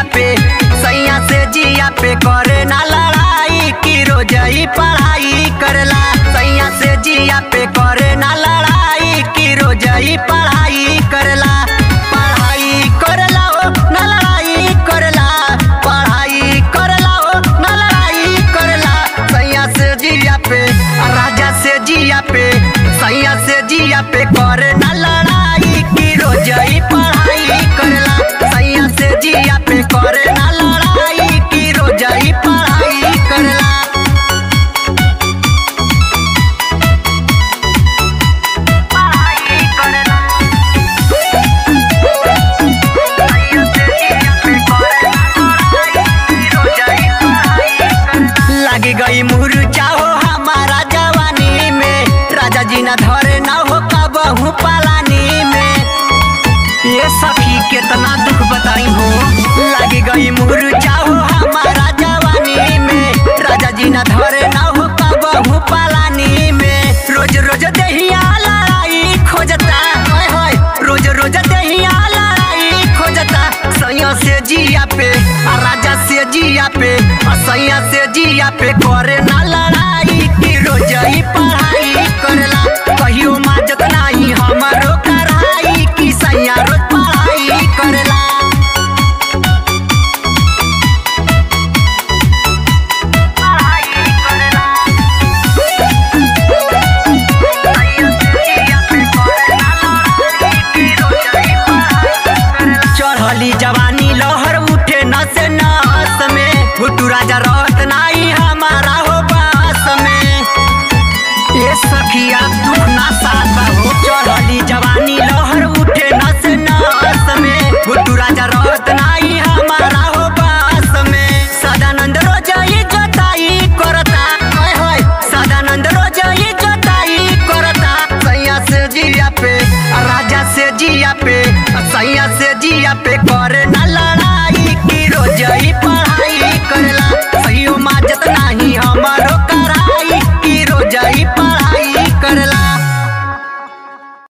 पे सैया से जिया पे करे ना लड़ाई की रोजई पढ़ाई करला सैया से जिया पे करे ना लड़ाई की रोजई पढ़ाई करला पढ़ाई करला ओ ना लड़ाई करला पढ़ाई करला ओ ना लड़ाई करला सैया से जिया पे राजा से जिया पे सैया से जिया पे करे ना लड़ाई की रोजई पढ़ाई करला सैया से जिया पे करे ना लड़ाई की रोजई पढ़ाई करला पढ़ाई करला लगी गई मुरझा हो हमारा जवानी में राजा जी न धरे न हो कबहू पालानी में ये सखी कितना दुख बताई हो लगी गई मुरझा हो हमारा जवानी में राजा जी न धरे न हो कबहू पालानी में रोज रोज दहिया लड़ाई खोजता होय होय रोज रोज दहिया लड़ाई खोजता सैया से जिया पे आ राजा से जिया पे आ सैया से जिया पे करे ना लड़ाई की रोजई पढ़ाई करला कहियो माजत नाही हमारो कराई की सैया रोज पढ़ाई करला पढ़ाई करला चढ़ली जवानी लहर उठे नस नस में भुटू राजा रहत नाही हमारा हो बास में ये सखिया दुख